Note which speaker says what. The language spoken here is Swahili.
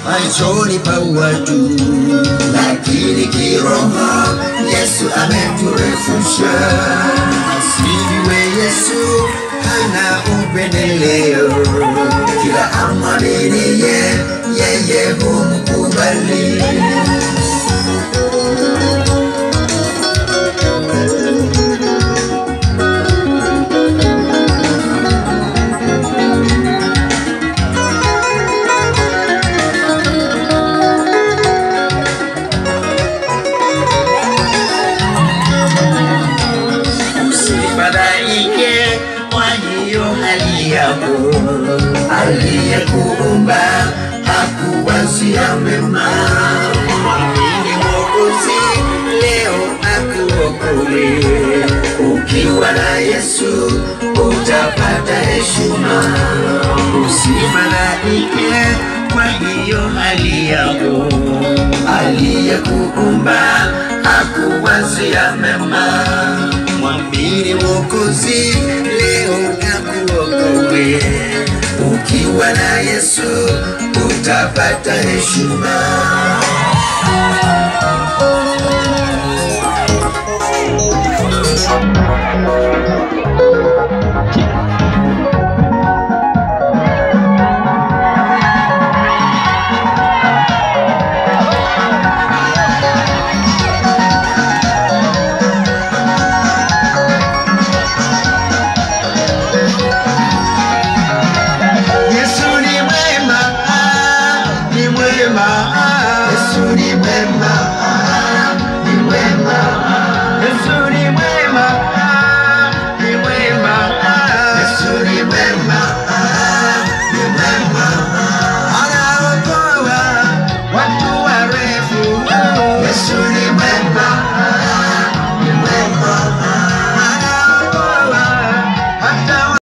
Speaker 1: machoni pa watu, lakini kiroho Yesu ameturefusha. Asifiwe Yesu, hana upendeleo, kila amwaminie yeye humkubali. Usifadhaike kwa hiyo hali yako, aliyekuumba hakuwazia mema. Mwamini Mwokozi leo akuokoe. Ukiwa na Yesu utapata heshima. Usifadhaike kwa hiyo hali yako, aliyekuumba hakuwazia mema. Mwamini Mwokozi leo akuokoe. Ukiwa na Yesu utapata heshima.